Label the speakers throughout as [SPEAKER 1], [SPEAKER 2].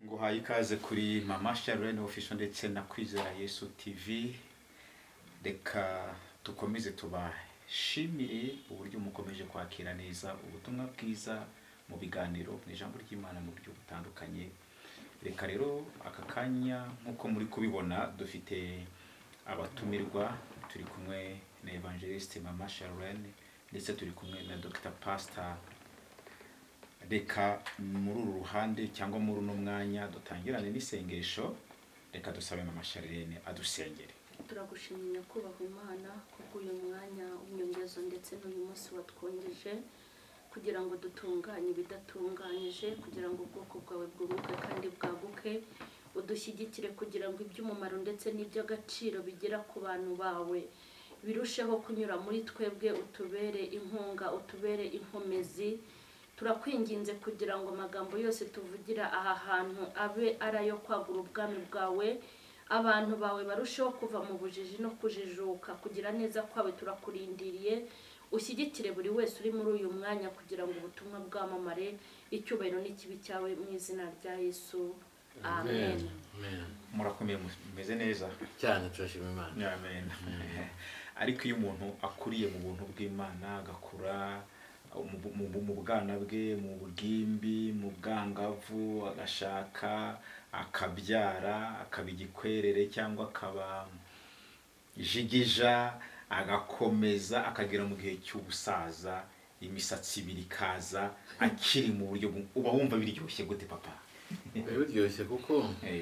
[SPEAKER 1] duhaye ikaze kuri mama sharene official ndetse na kwizera yesu tv reka dukomeze tubashimire uburyo mukomeje kwakira neza ubutumwa bwiza mu biganiro mu ijambo ry'imana mu buryo butandukanye reka rero aka kanya nk'uko muri kubibona dufite abatumirwa turi kumwe na evangeliste mama sharene ndetse turi kumwe na dr pastor reka muri uru ruhande cyangwa muri uno mwanya dutangirane n'isengesho reka dusabe mama sharene adusengere
[SPEAKER 2] turagushimira nyakubahwa imana kubw'uyu mwanya w'inyongezo ndetse n'uyu munsi watwongeje kugira ngo dutunganye ibidatunganyije kugira ngo ubwoko bwawe bwunguke kandi bwaguke udushyigikire kugira ngo iby'umumaro ndetse n'iby'agaciro bigera ku bantu bawe birusheho kunyura muri twebwe utubere inkunga utubere inkomezi turakwinginze kugira ngo amagambo yose tuvugira aha hantu abe ari ayo kwagura ubwami bwawe abantu bawe barusheho kuva mu bujiji no kujijuka kugira neza kwawe turakurindiriye ushyigikire buri wese uri muri uyu mwanya kugira ngo ubutumwa bwamamare icyubahiro n'ikibi cyawe mu izina rya yesu amen
[SPEAKER 1] murakomeye mumeze neza
[SPEAKER 3] cyane turashima imana
[SPEAKER 1] amen ariko iyo umuntu akuriye mu buntu bw'imana agakura mu- mu- mu bwana bwe mu bugimbi mu bwangavu agashaka akabyara akaba igikwerere cyangwa akaba jigija agakomeza akagera mu gihe cy'ubusaza imisatsi ibiri ikaza akiri mu buryo bu- uba wumva biryoshye gute papa
[SPEAKER 3] biba biryoshye kuko
[SPEAKER 1] Eh,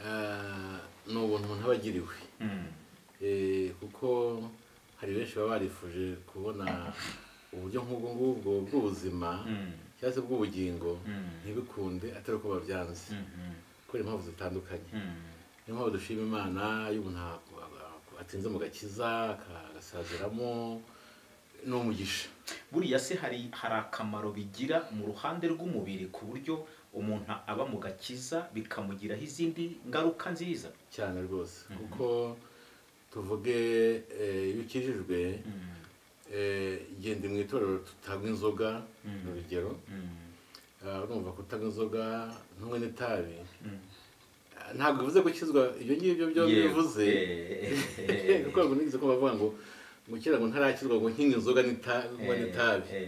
[SPEAKER 3] ah, ni ubuntu umuntu aba agiriwe
[SPEAKER 1] mm,
[SPEAKER 3] Eh, kuko hari benshi baba barifuje kubona uburyo nk'ubwo ngubwo bw'ubuzima
[SPEAKER 1] mm,
[SPEAKER 3] cyangwa se bw'ubugingo
[SPEAKER 1] Mm.
[SPEAKER 3] ntibikunde atari uko babyanze
[SPEAKER 1] mm, mm,
[SPEAKER 3] kubera impamvu zitandukanye
[SPEAKER 1] mm.
[SPEAKER 3] niyo mpamvu dushima imana y'umuntu atinze mu gakiza aka- agasaziramo ni umugisha
[SPEAKER 1] buriya se hari hari akamaro bigira mu ruhande rw'umubiri ku buryo umuntu aba mu gakiza bikamugiraho izindi ngaruka nziza
[SPEAKER 3] cyane rwose kuko tuvuge eh, iyo ukijijwe eh, genda mu itorero tutanywa inzoga ni urugero Ah, urumva kutanywa inzoga ntunywe n'itabi Ah, ntabwo bivuze gukizwa ibyo ngibyo byombi
[SPEAKER 1] Yego.
[SPEAKER 3] bivuze
[SPEAKER 1] Eh.
[SPEAKER 3] kuko ntabwo nigeze kumva bavuga ngo gukira ngo ntarakizwa ngo nkinga inzoga n'ita- nywa n'itabi
[SPEAKER 1] Eh,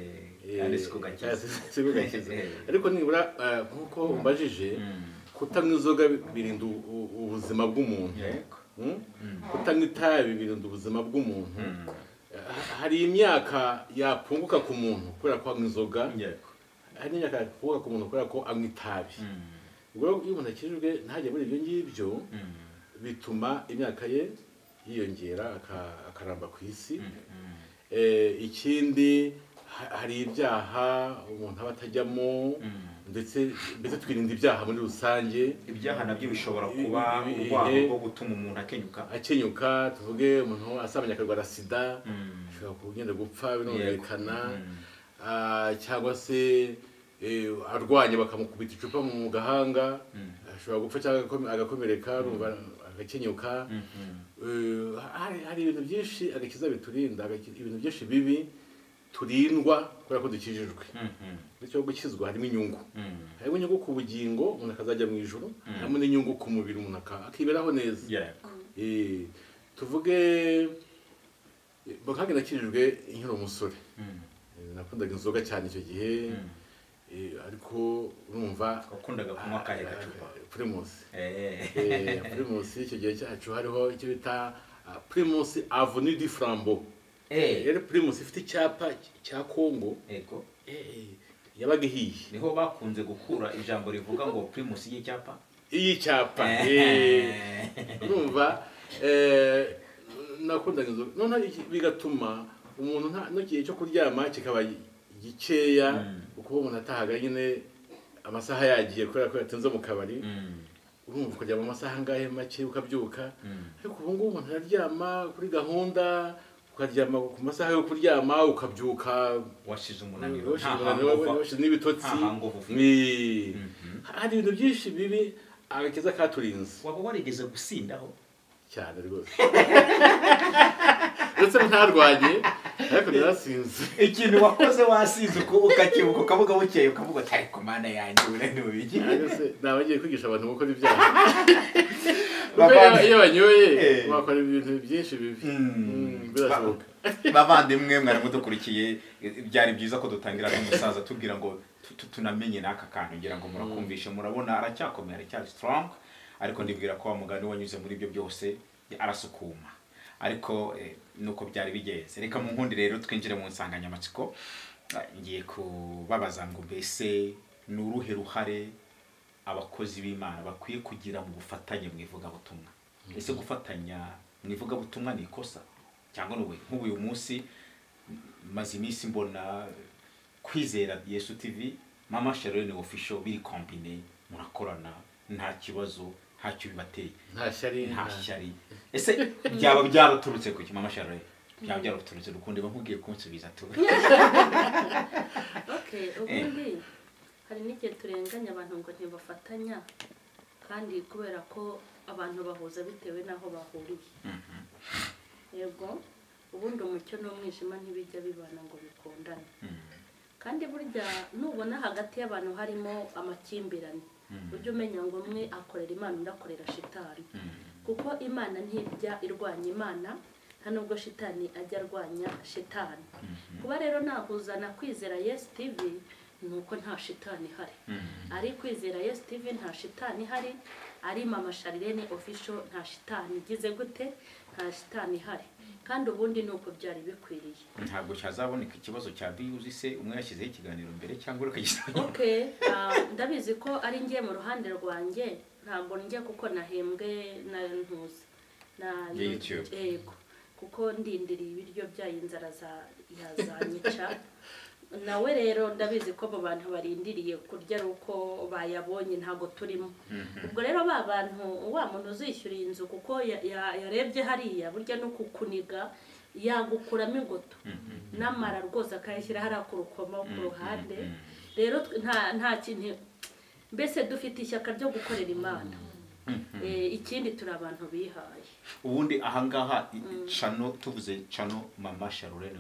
[SPEAKER 3] Eh,
[SPEAKER 1] kandi si ku
[SPEAKER 3] kandi
[SPEAKER 1] gakiza
[SPEAKER 3] si- si ku gakiza.
[SPEAKER 1] Eh.
[SPEAKER 3] ariko nibura ah, nk'uko umbajije
[SPEAKER 1] Mm.
[SPEAKER 3] kutanywa inzoga birinda u- u- ubuzima bw'umuntu
[SPEAKER 1] Yego.
[SPEAKER 3] Mm? kutanywa itabi birinda ubuzima bw'umuntu
[SPEAKER 1] Mm.
[SPEAKER 3] Ha- hari imyaka yapunguka ku muntu kubera ko anywa inzoga
[SPEAKER 1] Yego.
[SPEAKER 3] hari n'imyaka yapunguka ku muntu kubera ko anywa itabi
[SPEAKER 1] Mm.
[SPEAKER 3] ubwo rero iyo umuntu akijijwe ntajya muri ibyo ngibyo
[SPEAKER 1] Mm.
[SPEAKER 3] bituma imyaka ye yiyongera aka- akaramba ku isi
[SPEAKER 1] Mm.
[SPEAKER 3] Eh, ikindi ha- hari ibyaha umuntu aba atajyamo
[SPEAKER 1] Mm.
[SPEAKER 3] ndetse mbese twirinda ibyaha muri rusange
[SPEAKER 1] ibyaha nabyo bishobora kuba
[SPEAKER 3] Ibi-
[SPEAKER 1] urwego
[SPEAKER 3] eh.
[SPEAKER 1] rwo gutuma umuntu akenyuka
[SPEAKER 3] akenyuka tuvuge umuntu asabanye akarwara sida
[SPEAKER 1] Mm.
[SPEAKER 3] ashobora kugenda gupfa birumvikana
[SPEAKER 1] Yego. Mm.
[SPEAKER 3] Ah, cyangwa se eh, arwanye bakamukubita icupa mu gahanga
[SPEAKER 1] Mm.
[SPEAKER 3] ashobora gupfa cyangwa agakome- agakomereka urumva agakenyuka
[SPEAKER 1] Mm. Mm.
[SPEAKER 3] Eh, hari hari ibintu byinshi agakiza biturinda agaki- ibintu byinshi bibi turindwa kubera ko dukijijwe
[SPEAKER 1] Mm.
[SPEAKER 3] bityo gukizwa harimo inyungu
[SPEAKER 1] Mm.
[SPEAKER 3] harimo inyungu ku bugingo umuntu akazajya mu ijoro
[SPEAKER 1] Mm.
[SPEAKER 3] harimo n'inyungu ku mubiri umuntu aka- akiberaho neza
[SPEAKER 1] Yego.
[SPEAKER 3] Eh, tuvuge eh, bakagenda akijijwe nkiri umusore
[SPEAKER 1] Mm.
[SPEAKER 3] Eh, nakundaga inzoga cyane icyo gihe
[SPEAKER 1] Mm.
[SPEAKER 3] Eh, ariko urumva
[SPEAKER 1] wakundaga kunywa akahe gacupa
[SPEAKER 3] Ah, primus
[SPEAKER 1] Eh,
[SPEAKER 3] Eh, primus icyo gihe cyacu hariho icyo bita ah, primus avenue du flambeau
[SPEAKER 1] eh,
[SPEAKER 3] yari primus ifite icyapa cya kongo
[SPEAKER 1] yego
[SPEAKER 3] Eh, yabaga ihiye
[SPEAKER 1] niho bakunze gukura ijambo rivuga ngo primus y'icyapa
[SPEAKER 3] iyi cyapa eh,
[SPEAKER 1] Eh.
[SPEAKER 3] urumva eh, nakundaga inzoga noneho iki- bigatuma umuntu nta- n'igihe cyo kuryama kikaba gikeya
[SPEAKER 1] Mm.
[SPEAKER 3] kuko umuntu atahaga nyine amasaha yagiye kubera ko yatinze mu kabari
[SPEAKER 1] Mm,
[SPEAKER 3] urumva ukaryama amasaha angahe make ukabyuka
[SPEAKER 1] mm,
[SPEAKER 3] ariko ubu ngubu umuntu araryama kuri gahunda ukaryama ku masaha yo kuryama ukabyuka
[SPEAKER 1] washize umunaniro
[SPEAKER 3] washize
[SPEAKER 1] nta
[SPEAKER 3] umunaniro,
[SPEAKER 1] hangover.
[SPEAKER 3] washize n'ibitotsi
[SPEAKER 1] nta hangover ufite.
[SPEAKER 3] Ni-
[SPEAKER 1] Mhm.
[SPEAKER 3] hari ibintu byinshi bibi agakiza katurinze
[SPEAKER 1] waba warigeze gusindaho
[SPEAKER 3] cyane rwose ndetse ntarwanye ariko narasinze
[SPEAKER 1] ikintu wakoze wasinze uku- ukakibuka ukavuga bukeye ukavuga ati ariko mana yanjye ubu bigi
[SPEAKER 3] Ariko se naba ngiye kwigisha abantu gukora ibyaha Kuko
[SPEAKER 1] Bavandimwe.
[SPEAKER 3] iyo- iyo banyoye
[SPEAKER 1] Eh.
[SPEAKER 3] bakora ibintu byinshi bibi Mm, birashoboka
[SPEAKER 1] bavandimwe mwari mudukurikiye byari byiza ko dutangira n'umusaza tubwira ngo tu- tu- tunamenye n'aka kantu ngira ngo murakumvishe murabona aracyakomeye aracyari strong ariko ndibwira ko wa mugani wanyuze muri ibyo byose arasukuma ariko eh, nuko byari bigenze reka mu nkundi rero twinjire mu nsanganyamatsiko Eh, ngiye kubabaza ngo mbese ni uruhe ruhare abakozi b'imana bakwiye kugira mu bufatanye mu ivugabutumwa ese gufatanya mu ivugabutumwa ni ikosa cyangwa ni ubuhe? nk'ubu uyu munsi m- maze iminsi mbona kwizera yesu tv mama sharoni official biri kombine murakorana nta kibazo ntacyo bibateye
[SPEAKER 3] nta shyari
[SPEAKER 1] nta
[SPEAKER 3] nta-
[SPEAKER 1] shyari ese byaba byaraturutse kuki mama sharoni byaba byaraturutse rukundo iba nkubwiye kunsubiza tu
[SPEAKER 2] okay ubundi hari n'igihe turenganya abantu ngo ntibafatanya kandi kubera ko abantu bahuza bitewe n'aho bahuriye yego ubundi umucyo n'umwijima ntibijya bibana ngo bikundane kandi burya nubona hagati y'abantu harimo amakimbirane ujye umenya ngo umwe akorera imana undi akorera shitani kuko imana ntijya irwanya imana nta nubwo shitani ajya arwanya shitani kuba rero nahuzana kwizera yesi tivi ni uko nta shitani ihari ari kwizera yesi tivi nta shitani ihari ari mama sharirene ofisho nta shitani igize gute nta shitani ihari kandi ubundi ni uko byari bikwiriye
[SPEAKER 1] ntabwo cyazaboneka ikibazo cya biyuzi se umwe yashyizeho ikiganiro mbere cyangwa urakagisaba
[SPEAKER 2] okay ah, ndabizi ko ari ngiye mu ruhande rwanjye ntabwo njya kuko nahembwe na ntuzi na
[SPEAKER 1] Ya YouTube.
[SPEAKER 2] yego kuko ndindiriye ibiryo byayo inzara za- yazanyica nawe rero ndabizi ko abo bantu barindiriye kurya ari uko bayabonye ntabwo turimo ubwo rero ba bantu wa muntu uzishyura iyi nzu kuko ya- ya- yarebye hariya burya no kukuniga yagukuramo ingoto n'amara rwose akayashyira hariya ku rukoma ku ruhande rero twe- nta nta kintu mbese dufite ishyaka ryo gukorera imana Eh, ikindi turi abantu bihaye
[SPEAKER 1] ubundi ahangaha i- cano tuvuze cano mama sharurene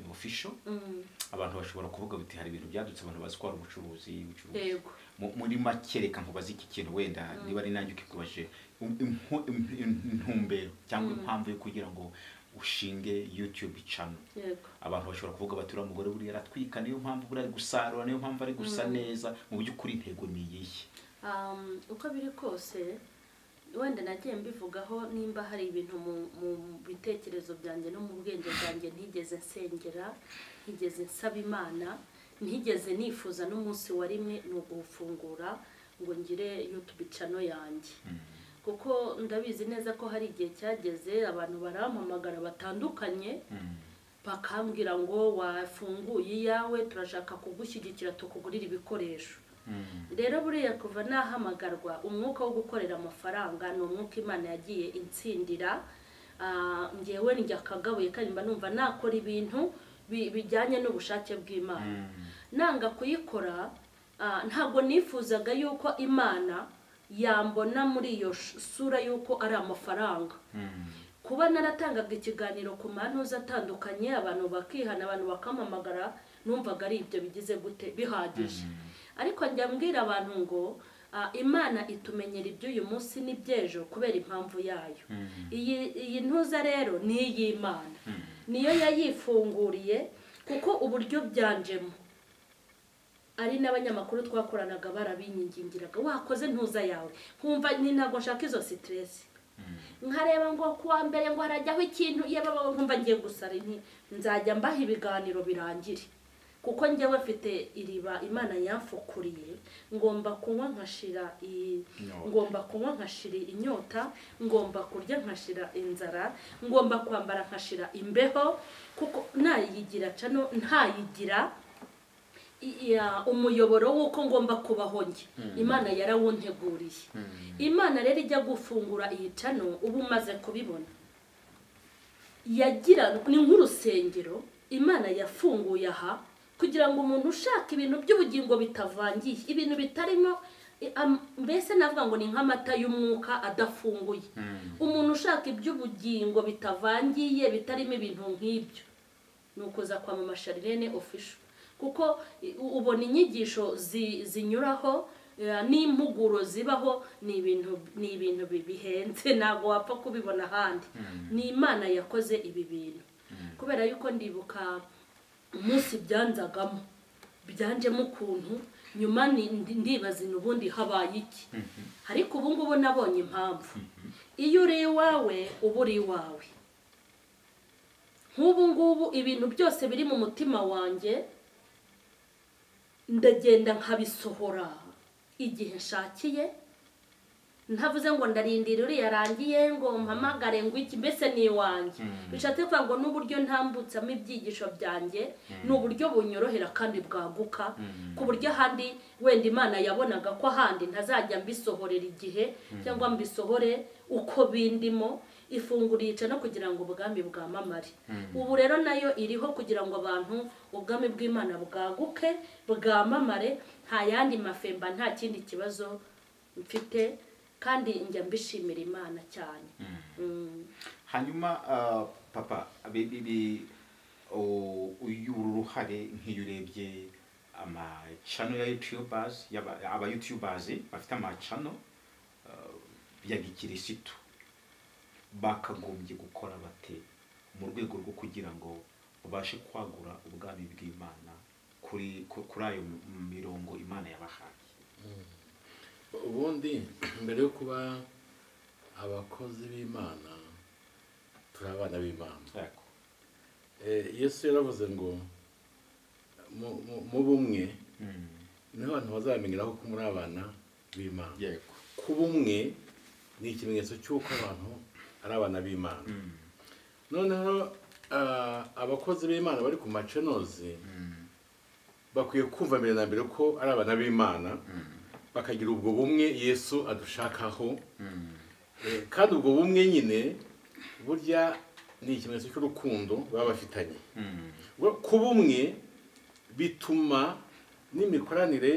[SPEAKER 1] official
[SPEAKER 2] Mm,
[SPEAKER 1] abantu bashobora kuvuga biti hari ibintu byadutse abantu bazi ko hari ubucuruzi ubucuruzi
[SPEAKER 2] yego
[SPEAKER 1] Mu- muri make reka nkubaze iki kintu wenda niba ari nanjye ukikubaje Um- impu- im- im- intumbero cyangwa impamvu yo kugira ngo ushinge youtube cano
[SPEAKER 2] yego
[SPEAKER 1] abantu bashobora kuvuga bati uriya mugore buriya aratwika niyo mpamvu buriya ari gusarura niyo mpamvu ari gusa neza mu by'ukuri intego ni iyihe
[SPEAKER 2] Um, uko biri kose wenda nagiye mbivugaho nimba hari ibintu mu- mu bitekerezo byanjye no mu bwenge bwanjye ntigeze nsengera ntigeze nsaba imana ntigeze nifuza n'umunsi wa rimwe ni uguhufungura ngo ngire yutube cano yanjye kuko ndabizi neza ko hari igihe cyageze abantu barampamagara batandukanye bakambwira ngo wafunguye iyawe turashaka kugushyigikira tukugurira ibikoresho rero buriya kuva nahamagarwa umwuka wo gukorera amafaranga ni umwuka imana yagiye insindira Ah, ngewe njya akagabuye karimba numva nakora ibintu bi- bijyanye n'ubushake bw'imana nanga kuyikora ah, ntabwo nifuzaga yuko imana yambona muri iyo sh- sura y'uko ari amafaranga kuba naratangaga ikiganiro ku mantuza atandukanye abantu bakihana abantu bakamamagara numvaga ari ibyo bigize gute bihagije ariko njya mbwira abantu ngo ah, imana itumenyera iby'uyu munsi n'iby'ejo kubera impamvu yayo iyi iyi ntuza rero ni iy'imana niyo yayifunguriye kuko uburyo byanjemo ari n'abanyamakuru twakoranaga barabinyingingiraga wakoze ntuza yawe nkumva ni ntabwo nshaka izo sitiresi nkareba ngo kuwa mbere ngo harajyaho ikintu iyo baba nkumva ngiye gusara inti nzajya mbaha ibiganiro birangire kuko njyewe mfite iriba imana yamfukuriye ngomba kunywa nkashira iyi
[SPEAKER 1] Inyota.
[SPEAKER 2] ngomba kunywa nkashira inyota ngomba kurya nkashira inzara ngomba kwambara nkashira imbeho kuko nayigira cano ntayigira i- ya- umuyoboro w'uko ngomba kubaho njye imana yarawunteguriye imana rero ijya gufungura iyi cano uba umaze kubibona yagira ni nk'urusengero imana yafunguye aha kugira ngo umuntu ushaka ibintu by'ubugingo bitavangiye ibintu bitarimo i- am- mbese navuga ngo ni nk'amata y'umwuka adafunguye umuntu ushaka iby'ubugingo bitavangiye bitarimo ibintu nk'ibyo ni ukuza kwamamaza rene ofisho kuko i- u- ubona inyigisho zi- zinyuraho eh, n'impuguro zibaho ni ibintu ni ibintu bi- bihenze ntabwo wapfa kubibona ahandi ni imana yakoze ibi bintu kubera yuko ndibuka umunsi byanzagamo byanjemo ukuntu nyuma ni- ndi- ndibaza n'ubundi habaye iki ariko ubu ngubu nabonye impamvu iyo uri iwawe uba uri iwawe nk'ubu ngubu ibintu byose biri mu mutima wanjye ndagenda nkabisohora igihe nshakiye ntavuze ngo ndarindira uriya arangiye ngo mpamagare ngo iki mbese ni iwanjye
[SPEAKER 1] Mm.
[SPEAKER 2] bishatse kuvuga ngo n'uburyo ntambutsamo ibyigisho byanjye ni uburyo bunyorohera kandi bwaguka
[SPEAKER 1] Mm.
[SPEAKER 2] ku buryo ahandi wenda imana yabonaga ko ahandi ntazajya mbisohorera igihe cyangwa mbisohore uko bindimo ifunguro yica no kugira ngo ubwami bwamamare ubu rero nayo iriho kugira ngo abantu ubwami bw'imana bwaguke bwamamare nta yandi mafemba nta kindi kibazo mfite kandi njya mbishimira imana cyane Mm.
[SPEAKER 1] hanyuma ah, papa bibi uyu uruhare nk'iyo urebye amacano ya yutiyubazi abayutiyubazi bafite amacano ah, ya gikirisitu bakagombye gukora bate mu rwego rwo kugira ngo babashe kwagura ubwami bw'imana kuri ku- kuri ayo mirongo imana yabahaye
[SPEAKER 3] ubundi mbere yo kuba abakozi b'imana turi abana b'imana
[SPEAKER 1] Yego.
[SPEAKER 3] Eh, yesu yaravuze ngo mu- mu- mu bumwe
[SPEAKER 1] Mm.
[SPEAKER 3] niho abantu bazamenyeraho ko muri abana b'imana
[SPEAKER 1] yego
[SPEAKER 3] kuba umwe ni ikimenyetso cy'uko abantu ari abana b'imana
[SPEAKER 1] Mm.
[SPEAKER 3] noneho ah, abakozi b'imana bari ku macenozi
[SPEAKER 1] Mm.
[SPEAKER 3] bakwiye kumva mbere na mbere ko ari abana b'imana
[SPEAKER 1] Mm.
[SPEAKER 3] bakagira ubwo bumwe yesu adushakaho
[SPEAKER 1] Mm.
[SPEAKER 3] Eh, kandi ubwo bumwe nyine burya ni ikimenyetso cy'urukundo baba bafitanye
[SPEAKER 1] Mm.
[SPEAKER 3] Ubwo kuba umwe bituma n'imikoranire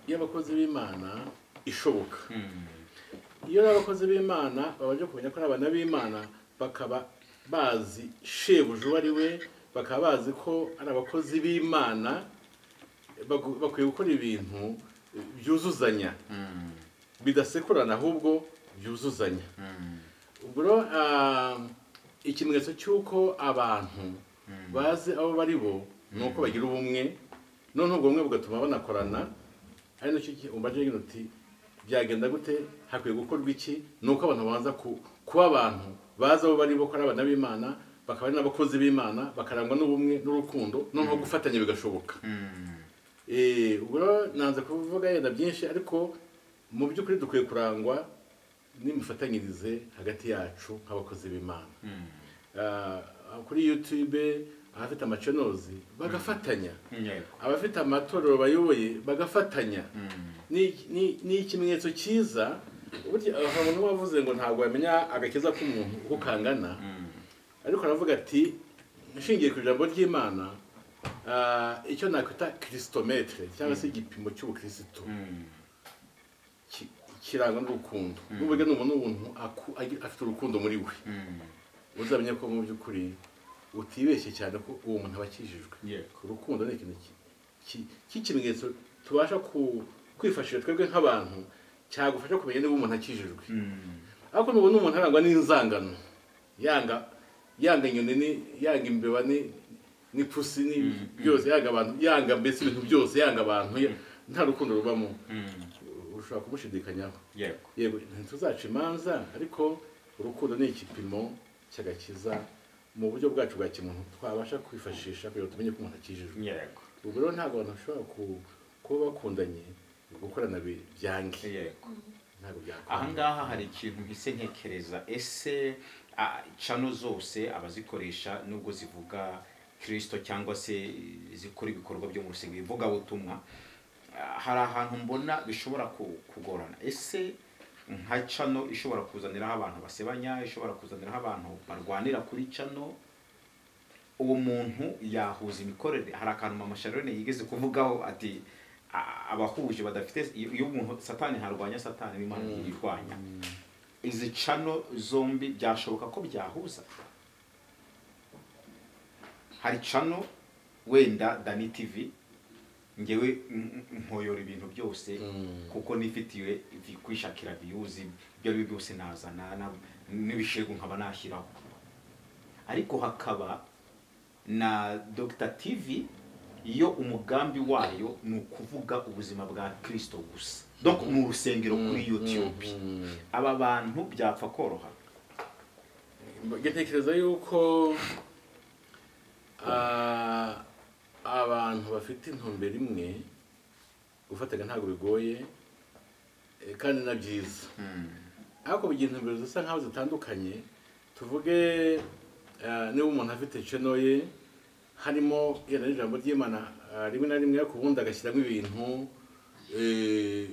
[SPEAKER 3] y'abakozi b'imana ishoboka
[SPEAKER 1] Mm.
[SPEAKER 3] iyo ari abakozi b'imana babanje kumenya ko ari abana b'imana bakaba bazi shebuja uwo ari we bakaba bazi ko ari abakozi b'imana bagu- bakwiye gukora ibintu eh, byuzuzanya
[SPEAKER 1] Mm.
[SPEAKER 3] bidasekurana ahubwo byuzuzanya
[SPEAKER 1] Mm.
[SPEAKER 3] ubwo rero ah, ikimenyetso cy'uko abantu bazi abo bari bo ni uko bagira ubumwe noneho ubwo bumwe bugatuma banakorana ari nacyo gihe umva rero uti byagenda gute hakwiye gukorwa iki ni uko abantu baza ku- kuba abantu bazi abo bari bo ko ari abana b'imana bakaba ari n'abakozi b'imana bakarangwa n'ubumwe n'urukundo noneho gufatanya bigashoboka
[SPEAKER 1] Mm.
[SPEAKER 3] Eh, ubwo rero nanze kuvuga yenda byinshi ariko mu by'ukuri dukwiye kurangwa n'imifatanyirize hagati yacu nk'abakozi b'imana
[SPEAKER 1] Mm.
[SPEAKER 3] Ah, kuri youtube abafite amacenozi bagafatanya
[SPEAKER 1] yego
[SPEAKER 3] abafite amatorero bayoboye bagafatanya
[SPEAKER 1] Mm.
[SPEAKER 3] Ni- ni ni ikimenyetso cyiza burya aha umuntu wavuze ngo ntabwo wamenya agakiza k'umuntu uko kangana
[SPEAKER 1] Mm.
[SPEAKER 3] ariko aravuga ati nshingiye ku ijambo ry'imana ah, icyo nakwita kirisitomete cyangwa se igipimo cy'ubukirisitu
[SPEAKER 1] Mm.
[SPEAKER 3] ki- kirangwa n'urukundo n'uburyo ni umuntu umuntu aku- agi- afite urukundo muri we
[SPEAKER 1] Mm.
[SPEAKER 3] uzamenya ko mu by'ukuri utibeshye cyane ko uwo muntu aba akijijwe
[SPEAKER 1] yego
[SPEAKER 3] urukundo ni ikintu ki- ki- cy'ikimenyetso tubasha ku- kwifashisha twebwe nk'abantu cyagufasha kumenya niba umuntu akijijwe
[SPEAKER 1] Mm.
[SPEAKER 3] ariko nubona umuntu arangwa n'inzangano yanga yanga inyoni ni- yanga imbeba ni- n'ipusi ni byose yanga abantu yanga mbese ibintu byose yanga abantu ya- nta rukundo rubamo
[SPEAKER 1] Mm.
[SPEAKER 3] ushobora kumushidikanyaho
[SPEAKER 1] yego
[SPEAKER 3] yego ntituzaca imanza ariko urukundo ni igipimo cy'agakiza mu buryo bwacu bwa kimuntu twabasha kwifashisha kugira ngo tumenye ko umuntu akijijwe
[SPEAKER 1] yego
[SPEAKER 3] ubwo rero ntabwo abantu bashobora ku- kuba bakundanye gukorana bi- byange
[SPEAKER 1] yego
[SPEAKER 3] ntabwo byakora
[SPEAKER 1] ahangaha hari ikintu mpise ntekereza ese ah, cano zose abazikoresha nubwo zivuga kirisito cyangwa se zikora ibikorwa byo mu rusengero bivuga butumwa hari ahantu mbona bishobora ku- kugorana ese nka cano ishobora kuzaniraho abantu basebanya ishobora kuzaniraho abantu barwanira kuri cano uwo muntu yahuza imikorere hari akantu mama Sharone yigeze kuvugaho ati "A- abahuje badafite iyo iyo umuntu satani ntarwanya satani n'imana ntirwanya izi cano zombi byashoboka ko byahuza hari cano wenda dani tivi ngewe n- n- nkoyora ibintu byose
[SPEAKER 3] Mm.
[SPEAKER 1] kuko nifitiwe vi- kwishakira viyuzi ibyo ari byo byose nazana na- n'ibishego nkaba nashyiraho ariko hakaba na dogita tivi iyo umugambi wayo ni ukuvuga ubuzima bwa kirisito gusa donc ni urusengero kuri yutube aba bantu byapfa koroha
[SPEAKER 3] ntekereza yuko ah, abantu bafite intumbero imwe gufataga ntabwo bigoye eh, kandi na byiza ariko bigira intumbero zisa nkaho zitandukanye tuvuge eh, niba umuntu afite channel ye harimo yenda n'ijambo ry'imana ah, rimwe na rimwe ariko ubundi agashyiramo ibintu eh,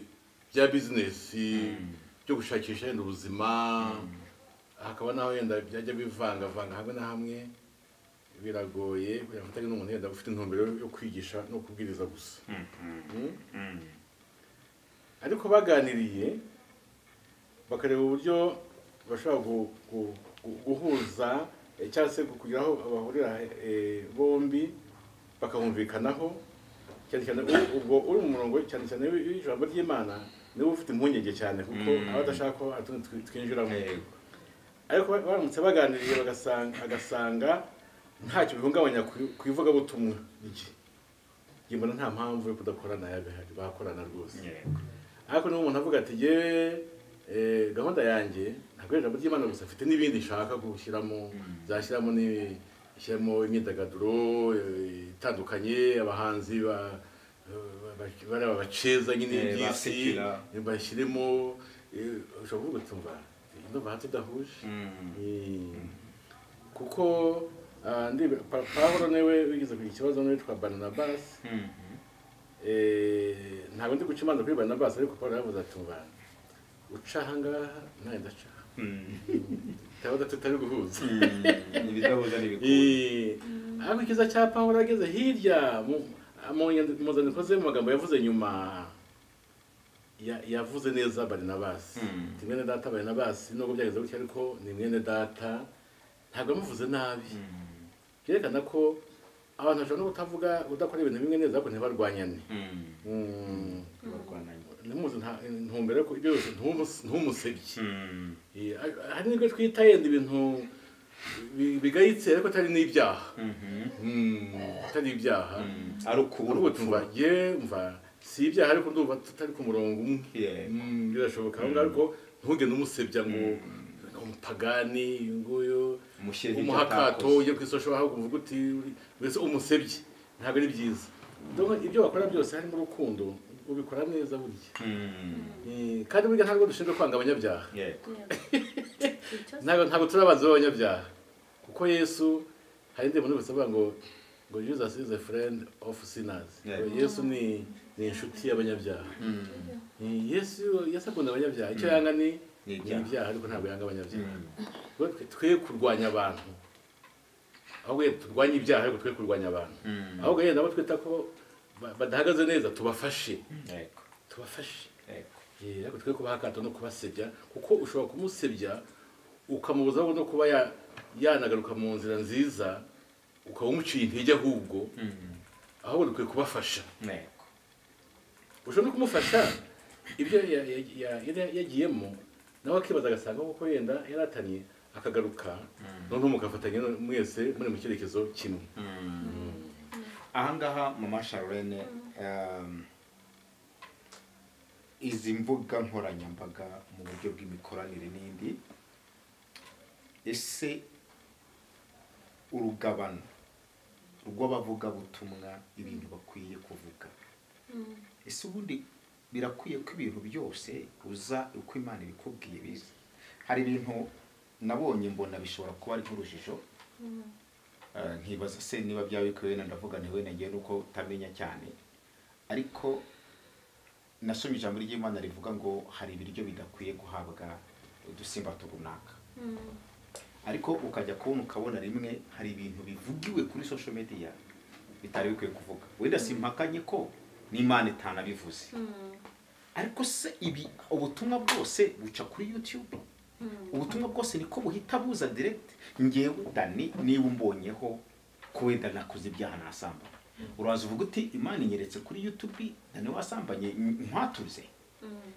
[SPEAKER 3] bya bizinesi byo gushakisha yenda ubuzima hakaba n'aho yenda byajya bivangavanga hamwe na hamwe biragoye kugira ngo utagira n'umuntu yenda ufite intumbero yo kwigisha no kubwiriza gusa Mm? ariko baganiriye bakareba uburyo bashobora gu- gu- gu- guhuza eh, cyangwa se kugira aho bahurira eh, bombi bakamvikanaho cyane cyane u- ubwo uri mu murongo cyane cyane w'ijambo ry'imana niwe ufite impungenge cyane kuko
[SPEAKER 1] Mm.
[SPEAKER 3] aba adashaka ko hatundi twi- twinjiramo
[SPEAKER 1] Yego.
[SPEAKER 3] ariko ba- baramutse baganiriye bagasanga agasanga ntacyo bihungabanya ku- ku ivugabutumwa rye njye mbona nta mpamvu yo kudakorana yabihari bakorana rwose
[SPEAKER 1] Yego.
[SPEAKER 3] ariko niba umuntu avuga ati yewe gahunda yanjye ntabwo ari ijambo ry'imana gusa afite n'ibindi nshaka gushyiramo zashyiramo ni- shyiramo imyidagaduro eh, itandukanye abahanzi ba- eh, ba- bari abaceza nyine
[SPEAKER 1] Eh,
[SPEAKER 3] by'isi
[SPEAKER 1] basekera.
[SPEAKER 3] bashyiremo eh, ushobora kuvuga uti umva ndumva hanze udahuje
[SPEAKER 1] Mm.
[SPEAKER 3] Mm. kuko ah, ndibwira- Pa- pawulo niwe wigeze kugira ikibazo n'uwitwa baranabasi
[SPEAKER 1] Mm.
[SPEAKER 3] Eh, ntabwo ndi guca imanza kuri baranabasi ariko pawulo yaravuze ati umva uca ahangaha nawe ndaca
[SPEAKER 1] Mm.
[SPEAKER 3] tuba tutari guhuza
[SPEAKER 1] Mm. ibidahuza n'ibikunda.
[SPEAKER 3] Eh, ariko ikiza cya pawulo ageze hirya mu mu nyand- mu nzandiko ze mu magambo yavuze nyuma ya- yavuze neza barinabasi
[SPEAKER 1] Mm.
[SPEAKER 3] ni mwene data barinabasi nubwo byagenze gutya ariko ni mwene data ntabwo yamuvuze nabi
[SPEAKER 1] Mm.
[SPEAKER 3] byerekana ko abantu bashobora no kutavuga udakora ibintu bimwe neza ariko ntibarwanyane
[SPEAKER 1] Mm.
[SPEAKER 3] Mm.
[SPEAKER 1] Barwananye.
[SPEAKER 3] ntimuzi nta- intumbero ko ibyo byose ntumus- ntumusebye
[SPEAKER 1] Mm.
[SPEAKER 3] Eh, hari n'ibyo twita yenda ibintu bi- bigayitse ariko atari n'ibyaha
[SPEAKER 1] Mhm.
[SPEAKER 3] atari ibyaha
[SPEAKER 1] Mm. ari ukubura
[SPEAKER 3] ubu tumva ye mva si ibyaha ariko ndumva tutari ku murongo umwe
[SPEAKER 1] Yego.
[SPEAKER 3] Mm, birashoboka aho ngaho ariko ntugende umusebya ngo umupagani uyu nguyu
[SPEAKER 1] Umushyira ibyo
[SPEAKER 3] umuhakato
[SPEAKER 1] atakoze.
[SPEAKER 3] ujye ku isosho ahubwo uvuga uti mbese umusebye ntabwo ari byiza Donc, ibyo bakora byose harimo urukundo ubikora neza burya
[SPEAKER 1] Mm.
[SPEAKER 3] Eh, kandi burya ntabwo dushinzwe kwanga abanyabyaha
[SPEAKER 1] Yego.
[SPEAKER 3] ntabwo ntabwo turi abanzi b'abanyabyaha kuko yesu hari indi muntu wese avuga ngo ngo jesus is a friend of sinners
[SPEAKER 1] Yeah.
[SPEAKER 3] Ngo yesu ni ni inshuti y'abanyabyaha
[SPEAKER 1] Mm.
[SPEAKER 3] Eh, yesu yesu akunda abanyabyaha icyo yanga ni
[SPEAKER 1] Ni
[SPEAKER 3] ni
[SPEAKER 1] ibyaha.
[SPEAKER 3] ibyaha ariko ntabwo yanga abanyabyaha
[SPEAKER 1] Mm.
[SPEAKER 3] Twe- twe- twe kurwanya abantu ahubwo yenda turwanye ibyaha ariko twe kurwanya abantu
[SPEAKER 1] Mm.
[SPEAKER 3] ahubwo yenda abo twita ko ba- badahagaze neza tubafashe
[SPEAKER 1] Yego.
[SPEAKER 3] tubafashe
[SPEAKER 1] Yego.
[SPEAKER 3] Eh, ariko twe kubahakata no kubasebya kuko ushobora kumusebya ukamubuza no kuba ya- yanagaruka mu nzira nziza ukaba umuciye intege ahubwo
[SPEAKER 1] Mm.
[SPEAKER 3] ahubwo dukwiye kubafasha
[SPEAKER 1] Yego.
[SPEAKER 3] ushobora no kumufasha ibyo ya- ya- ya- yari yagiyemo nawe akibaza agasanga kuko yenda yaratanye akagaruka noneho mugafatanya mwese muri mu cyerekezo kimwe
[SPEAKER 1] ahangaha mama sharlene um, izi mbuga nkoranyambaga mu buryo bw'imikoranire n'indi ese urugabano rw'abavugabutumwa ibintu bakwiye kuvuga ese ubundi birakwiye ko ibintu byose uza uko imana ibikubwiye biza hari ibintu nabonye mbona bishobora kuba ari nk'urujijo Eh, nkibaza se niba byaba bikwiye wenda ndavuga nti wenda ngewe nuko utamenya cyane ariko nasomye ijambo ry'imana rivuga ngo hari ibiryo bidakwiye guhabwa udusimba runaka ariko ukajya kubona ukabona rimwe hari ibintu bivugiwe kuri social media bitari bikwiye kuvuga wenda simpakanye ko n'imana itanabivuze ariko se ibi ubutumwa bwose buca kuri youtube ubutumwa bwose niko buhita buza direct ngewe dani niba umbonyeho ko wenda nakoze ibyaha nasambanye uraza uvuga uti imana inyeretse kuri yutubi nane wasambanye ntwatuze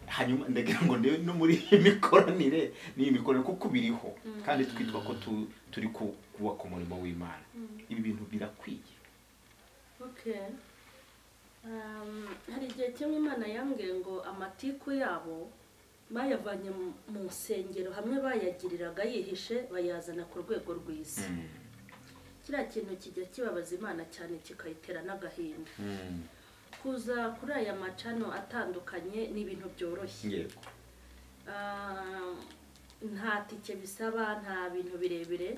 [SPEAKER 1] hanyuma ndagira ngo ndebe no muri iyi mikoranire n'iyi mikoranire kuko biriho kandi twitwa ko tu- turi ku- kubaka umurimo w'imana ibi bintu birakwiye
[SPEAKER 2] Okay. Um, hari igihe kimwe imana yambwiye ngo amatiku yabo bayavanye mu- mu nsengero hamwe bayagiriraga yihishe bayazana ku rwego rw'isi kiriya kintu kijya kibabaza imana cyane kikayitera n'agahinda
[SPEAKER 1] Mm.
[SPEAKER 2] kuza kuri aya macano atandukanye ni ibintu byoroshye
[SPEAKER 1] yego
[SPEAKER 2] Ah, nta tike bisaba nta bintu birebire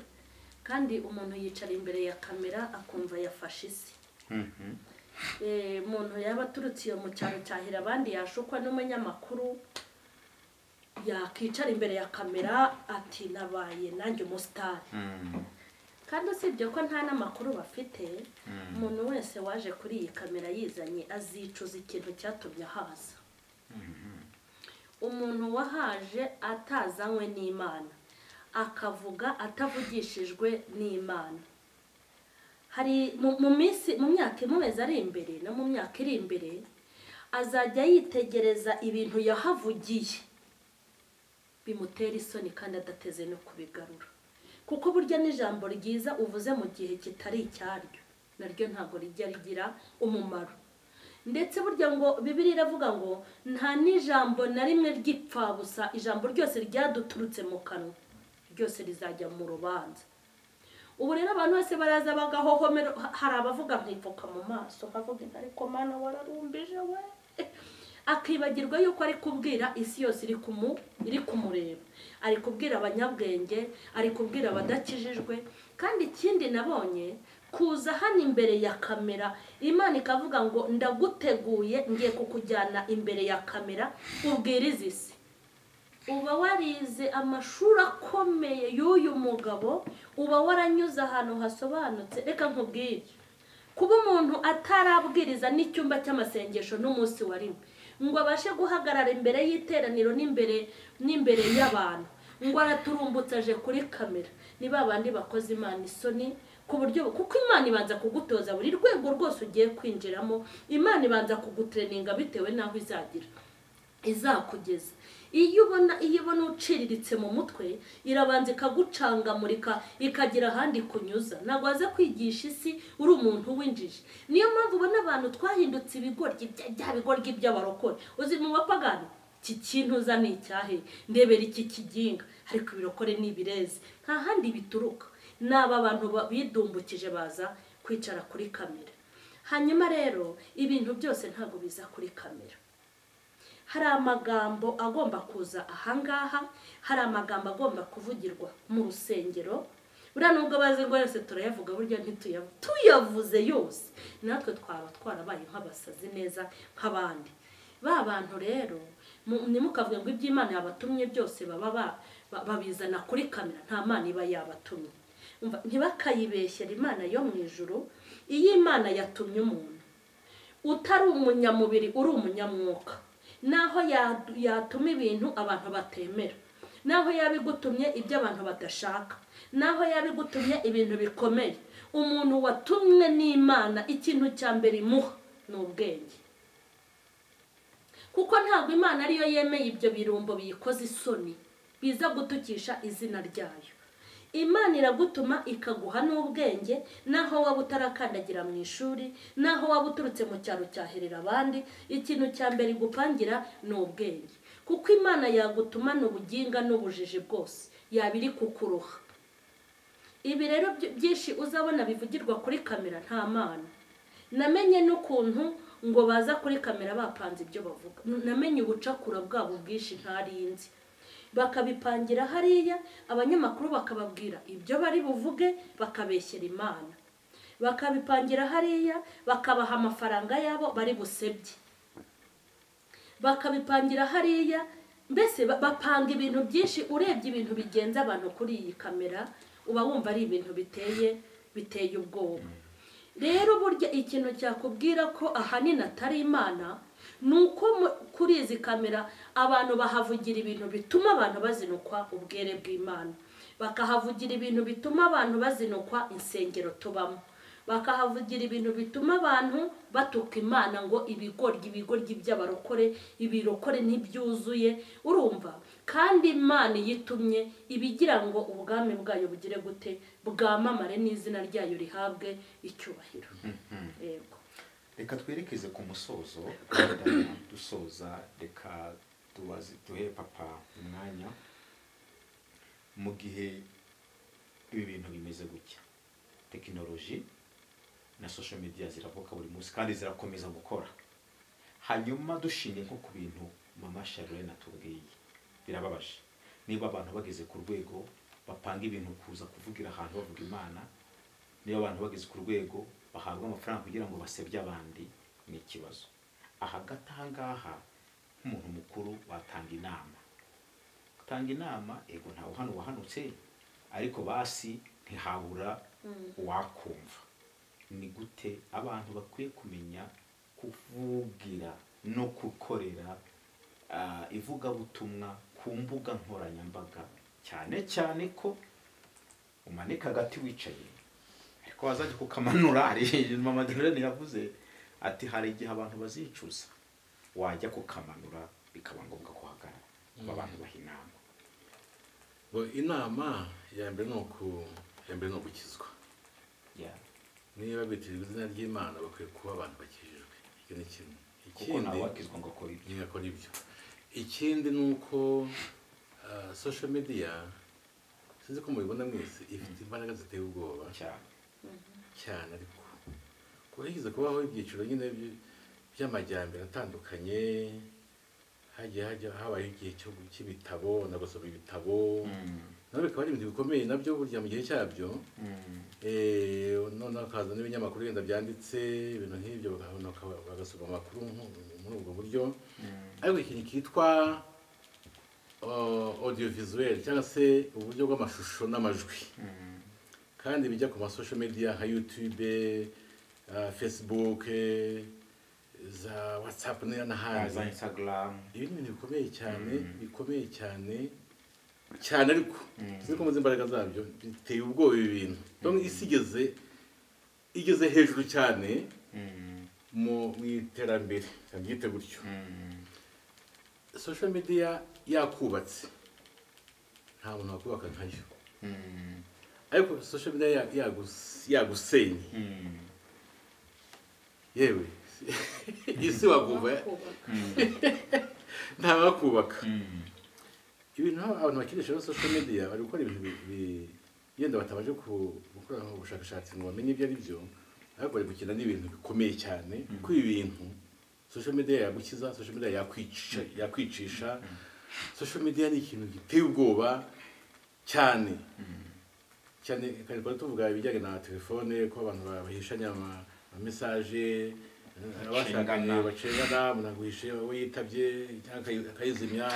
[SPEAKER 2] kandi umuntu yicara imbere ya kamera akumva yafashe isi
[SPEAKER 1] Mhm.
[SPEAKER 2] Eh, umuntu yaba aturutse iyo mu cyaro cyahira abandi yashukwa n'umunyamakuru yakicara imbere ya kamera ati nabaye nanjye umusitari
[SPEAKER 1] Mm.
[SPEAKER 2] kandi usibye ko nta n'amakuru bafite
[SPEAKER 1] Mm.
[SPEAKER 2] umuntu wese waje kuri iyi kamera yizanye azicuza ikintu cyatumye ahaza umuntu wahaje atazanywe n'imana akavuga atavugishijwe n'imana hari mu- mu minsi mu myaka imumeze ari imbere no mu myaka iri imbere azajya yitegereza ibintu yahavugiye bimutera isoni kandi adateze no kubigarura kuko burya n'ijambo ryiza uvuze mu gihe kitari icyaryo naryo ntabwo rijya rigira umumaro ndetse burya ngo bibiri iravuga ngo nta n'ijambo na rimwe ryipfa gusa ijambo ryose ryaduturutse mu kanwa ryose rizajya mu rubanza ubu rero abantu bose baraza bagahohomera hari abavuga nkipfuka mu maso nkavuga inka ariko mana wararumbije we akibagirwa yuko ari kubwira isi yose iri kumu iri kumureba ari kubwira abanyabwenge ari kubwira abadakijijwe kandi ikindi nabonye kuza hano imbere ya kamera imana ikavuga ngo ndaguteguye ngiye kukujyana imbere ya kamera ubwirize isi uba warize amashuri akomeye y'uyu mugabo uba waranyuze ahantu hasobanutse reka nkubwire kuba umuntu atarabwiriza n'icyumba cy'amasengesho n'umunsi wa rimwe ngo abashe guhagarara imbere y'iteraniro n'imbere n'imbere y'abantu ngo araturumbutse aje kuri kamera ni ba bandi bakoze imana isoni ku buryo kuko imana ibanza kugutoza buri rwego rwose ugiye kwinjiramo imana ibanza kugutereninga bitewe n'aho izagira izakugeza iyo ubona iyo ubona uciriritse mu mutwe irabanza ikagucangamurika ikagira ahandi kunyuza ntabwo waza kwigisha isi uri umuntu w'injiji niyo mpamvu ubona abantu twahindutse ibigoryi bya bya bigoryi by'abarokore uzi mu bapagani iki kintu uza ni icyahe ndebera iki kiginga ariko ibirokore ni ibirezi nta handi bituruka ni aba bantu ba- bidumbukije baza kwicara kuri kamera hanyuma rero ibintu byose ntabwo biza kuri kamera hari amagambo agomba kuza ahangaha hari amagambo agomba kuvugirwa mu rusengero buriya nubwo bazi ngo yose turayavuga burya ntituyavuze tuyavuze yose natwe twaba twarabaye nk'abasazi neza nk'abandi ba bantu rero mu- ntimukavuge ngo iby'imana yabatumye byose baba ba- ba- babizana kuri kamera nta mana iba yabatumye Umva, ntibakayibeshyere imana yo mu ijuru iyo imana yatumye umuntu utari umunyamubiri uri umunyamwuka naho ya- yatuma ibintu abantu batemera naho yaba igutumye ibyo abantu badashaka naho yaba igutumye ibintu bikomeye umuntu watumwe n'imana ikintu cya mbere imuha ni ubwenge kuko ntabwo imana ariyo yemeye ibyo birumbo biyikoze isoni biza gutukisha izina ryayo imana iragutuma ikaguha n'ubwenge naho waba utarakandagira mu ishuri naho waba uturutse mu cyaro cyaherera abandi ikintu cya mbere igupangira ni ubwenge kuko imana yagutumana ubuginga n'ubujiji bwose yaba iri kukuruha ibi rero byo- byinshi uzabona bivugirwa kuri kamera nta mana namenye n'ukuntu ngo baza kuri kamera bapanze ibyo bavuga namenye ubucakura bwabo bwinshi ntarinzi bakabipangira hariya abanyamakuru bakababwira ibyo bari buvuge bakabeshyera imana bakabipangira hariya bakabaha amafaranga yabo bari busebye bakabipangira hariya mbese ba- bapanga ibintu byinshi urebye ibintu bigenza abantu kuri iyi kamera uba wumva ari ibintu biteye biteye ubwoba rero burya ikintu cyakubwira ko ahanini atari imana ni uko mu- kuri izi kamera abantu bahavugira ibintu bituma abantu bazinukwa ubwere bw'imana bakahavugira ibintu bituma abantu bazinukwa insengero tubamo bakahavugira ibintu bituma abantu batuka imana ngo ibigoryi ibigoryi by'abarokore ibirokore ntibyuzuye urumva kandi imana iyo itumye iba igira ngo ubwami bwayo bugire gute bwamamare n'izina ryayo rihabwe icyubahiro yego
[SPEAKER 1] reka twerekeze ku musozo dusoza reka tubaze duhe papa umwanya mu gihe ibi bintu bimeze gutya tekinoloji na social media ziravuka buri munsi kandi zirakomeza gukora hanyuma dushinge nko ku bintu mama charlene atubwiye birababaje niba abantu bageze ku rwego bapanga ibintu kuza kuvugira ahantu bavuga imana niba abantu bageze ku rwego bahabwa amafaranga kugira ngo basebye abandi ni ikibazo ahagati aha ngaha nk'umuntu mukuru watanga inama gutanga inama ego ntawe hano wahanutse ariko basi ntihabura wakumva ni gute abantu bakwiye kumenya kuvugira no gukorera ivugabutumwa ku mbuga nkoranyambaga cyane cyane ko umanika agati wicaye ariko wazajya kukamanura mama gererane yavuze ati hari igihe abantu bazicuza wajya kukamanura bikaba ngombwa guhagarara abantu baha inama
[SPEAKER 3] inama ya mbere ni uku mbere ni ugukizwa niba bitiriwe izina ry'imana bakwiye kuba abantu bakijijwe icyo ni kimwe
[SPEAKER 1] kuko nawe wakizwa ngo akora ibyo
[SPEAKER 3] ntiyakora ibyo ikindi ni uko social media sinzi ko mubibona mwese ifite imbaraga ziteye ubwoba
[SPEAKER 1] cyane
[SPEAKER 3] cyane ariko kuba yigeze kubaho ibyiciro nyine by'amajyambere atandukanye hagiye hajya habaye igihe cy'ibitabo nagusoma ibitabo nabyo bikaba ari ibintu bikomeye nabyo burya mu gihe cyabyo noneho hakaza n'ibinyamakuru wenda byanditse ibintu nk'ibyo bagasoma amakuru muri ubwo buryo ariko ikintu kitwa audio visuel cyangwa se uburyo bw'amashusho n'amajwi kandi bijya ku masosho media nka yutube facebook za watsapu n'ahandi
[SPEAKER 1] za instagram
[SPEAKER 3] ibi ni ibintu bikomeye cyane bikomeye cyane cyane ariko sinzi ko muzi imbaraga zabyo biteye ubwoba ibi bintu dore isi igeze igeze hejuru cyane mu iterambere byite gutyo social media yakubatse nta muntu wakubaka nkayo ariko social media yagusenye yewe isi waguva ntabakubaka ibintu abantu bakinisha social media bari gukora ibintu yenda batabanje gukora ubushakashatsi ngo bamenye ibyo ari byo ariko bari gukina n'ibintu bikomeye cyane ko ibi bintu social media yagukiza social media yakwicisha yakwicisha social media ni ikintu giteye ubwoba cyane cyane kandi tuvuga ibijyanye na telefone ko abantu bahishanya amamesaje abashakanye bacengana umuntu aguhishe wowe yitabye akayizimya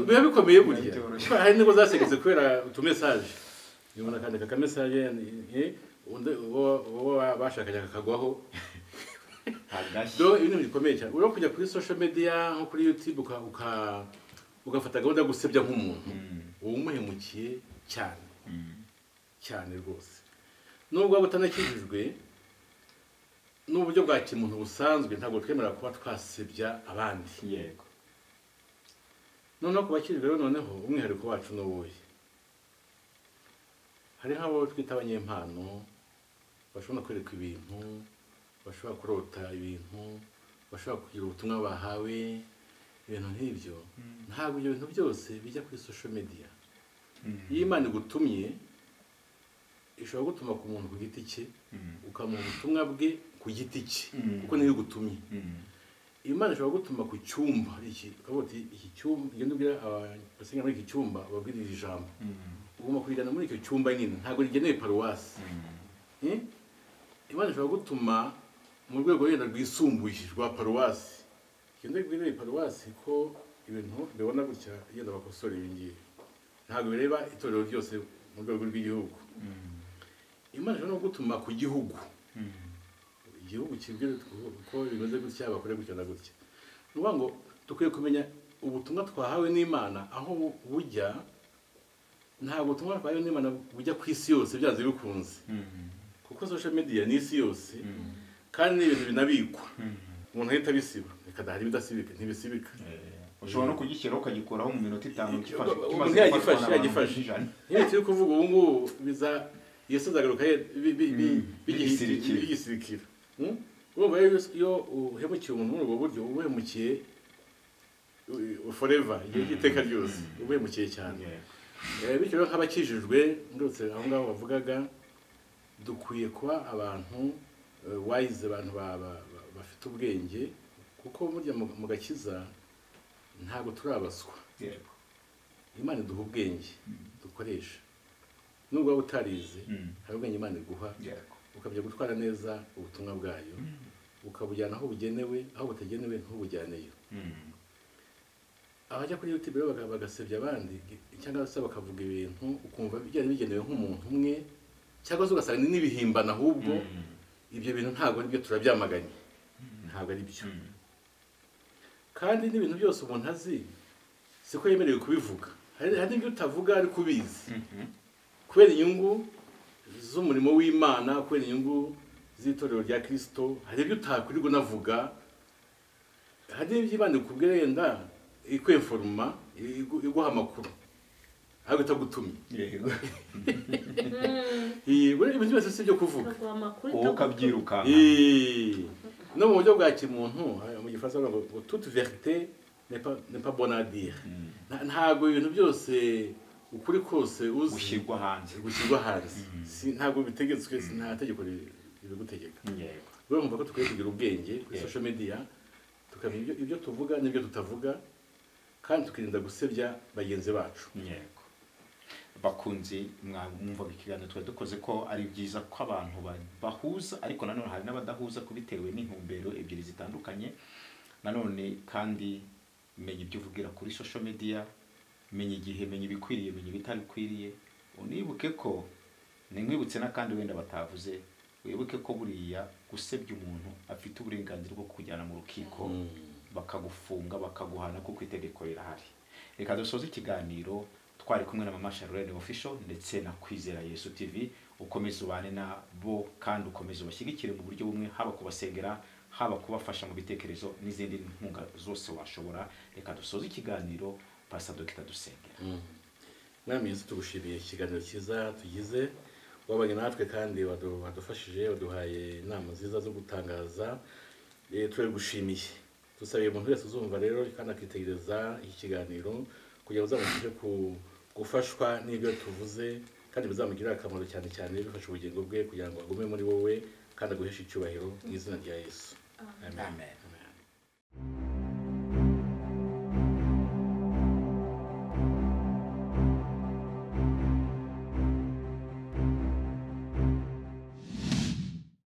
[SPEAKER 3] biba bikomeye burya hari n'ingo zasegetse kubera utumesaje umuntu akandika akamesaje uwo bashakanye akakagwaho do ibintu bikomeye cyane urimo kujya kuri social media nko kuri youtube ugafata gahunda yo gusebya nk'umuntu uba umuhemukiye cyane cyane rwose nubwo waba utanakijijwe n'uburyo bwa kimuntu busanzwe ntabwo twemera kuba twasebya abandi
[SPEAKER 1] yego
[SPEAKER 3] noneho ku bakiri rero noneho umwihariko wacu ni uwuhe hari nk'abo twita abanyempano bashobora kwereka ibintu bashobora kurota ibintu bashobora kugira ubutumwa bahawe ibintu nk'ibyo ntabwo ibyo bintu byose bijya kuri social media iyo imana igutumye ishobora gutuma ku muntu ku giti cye ukamuha ubutumwa bwe ku giti cye kuko niyo igutumye imana ishobora gutuma ku cyumba iki ukavuga uti iki cyumba iyo ntubwira abasenga muri iki cyumba babwira iri jambo ugomba kurijyana muri icyo cyumba nyine ntabwo rigenewe paruwasi imana ishobora gutuma mu rwego wenda rwisumbuye rwa paruwasi iyo ntibwira paruwasi ko ibintu bibona gutya yenda bakosora ibi ngibi ntabwo bireba itorero ryose mu rwego rw'igihugu imana ishobora no gutuma ku gihugu igihugu kibwira ko bimeze gutya bakora gutya na gutya ni ukuvuga ngo dukwiye kumenya ubutumwa twahawe n'imana aho bujya ntabwo ubutumwa twahawe n'imana bujya ku isi yose byanze bikunze kuko social media ni isi yose kandi ni ibintu binabikwa umuntu ahita abisiba reka dahari ibidasibika ntibisibika
[SPEAKER 1] ushobora no kugishyiraho ukagikuraho mu minota itanu
[SPEAKER 3] umuntu yagifashe yagifashe iyo turi kuvuga ubu ngubu biza yesu azagaruka bigisirikira urumva iyo uhemukiye umuntu muri ubwo buryo uba uhemukiye foreva igihe cy'iteka ryose uba uhemukiye cyane bityo rero nk'abakijijwe ndetse aho ngaho bavugaga dukwiye kuba abantu wayize abantu bafite ubwenge kuko burya mu gakiza ntabwo turabaswa imana iduha ubwenge dukoresha nubwo waba utarize hari ubwenge imana iguha ukabya gutwara neza ubutumwa bwayo ukabujyana aho bugenewe aho butagenewe ntubujyaneyo abajya kuri yuti rero bagasebya abandi cyangwa se bakavuga ibintu ukumva byari bigenewe nk'umuntu umwe cyangwa se ugasanga n'ibihimbana ahubwo ibyo bintu ntabwo ari byo turabyamaganye ntabwo ari byo kandi n'ibintu byose umuntu azi siko yemerewe kubivuga hari n'ibyo utavuga ariko ubizi kubera inyungu z'umurimo w'imana kubera inyungu z'itorero rya kirisito hari ibyo utakwirirwa unavuga hari n'ibyo imana ikubwira yenda ikweforoma iguha amakuru ariko itagutumye ibintu byose si ibyo kuvuga
[SPEAKER 1] wowe ukabyirukanka
[SPEAKER 3] no mu buryo bwa kimuntu mu gifaransa bavuga ngo tutu verite nepa bonadire ntabwo ibintu byose ukuri kose uzi
[SPEAKER 1] gushyirwa hanze
[SPEAKER 3] gushyirwa hanze ntabwo bitegetswe nta tegeko ribigutegeka rero mvuga ko dukwiye kugira ubwenge kuri sosho mediya tukamenya ibyo tuvuga n'ibyo tutavuga kandi tukirinda gusebya bagenzi bacu
[SPEAKER 1] bakunzi mwumva ikiganiro twari dukoze ko ari byiza ko abantu bahuza ariko nanone hari n'abadahuza ko bitewe n'intumbero ebyiri zitandukanye nanone kandi menya ibyo uvugira kuri sosho mediya menya igihe menya ibikwiriye menya ibitabikwiriye unibuke ko nimwibutse n'akandi wenda batavuze wibuke ko buriya gusebya umuntu afite uburenganzira bwo kujyana mu rukiko bakagufunga bakaguhana kuko itegeko rirahari reka dusoze ikiganiro twari kumwe na mama Charlene official ndetse na kwizera Yesu TV ukomeze ubane na bo kandi ukomeze ubashyigikire mu buryo bumwe haba kubasengera haba kubafasha mu bitekerezo n'izindi nkunga zose washobora reka dusoze ikiganiro pasa dogita dusengera
[SPEAKER 3] mwami Yesu tugushimiye ikiganiro cyiza tugize wabaye natwe kandi wadufashije waduhaye inama nziza zo gutangaza turagushimiye dusabiye umuntu wese uzumva rero kandi akitegereza iki kiganiro kugira uzabashe gufashwa n'ibyo tuvuze kandi bizamugirire akamaro cyane cyane bifasha ubugingo bwe kugira ngo agume muri wowe kandi aguheshe icyubahiro mu izina rya yesu
[SPEAKER 1] amen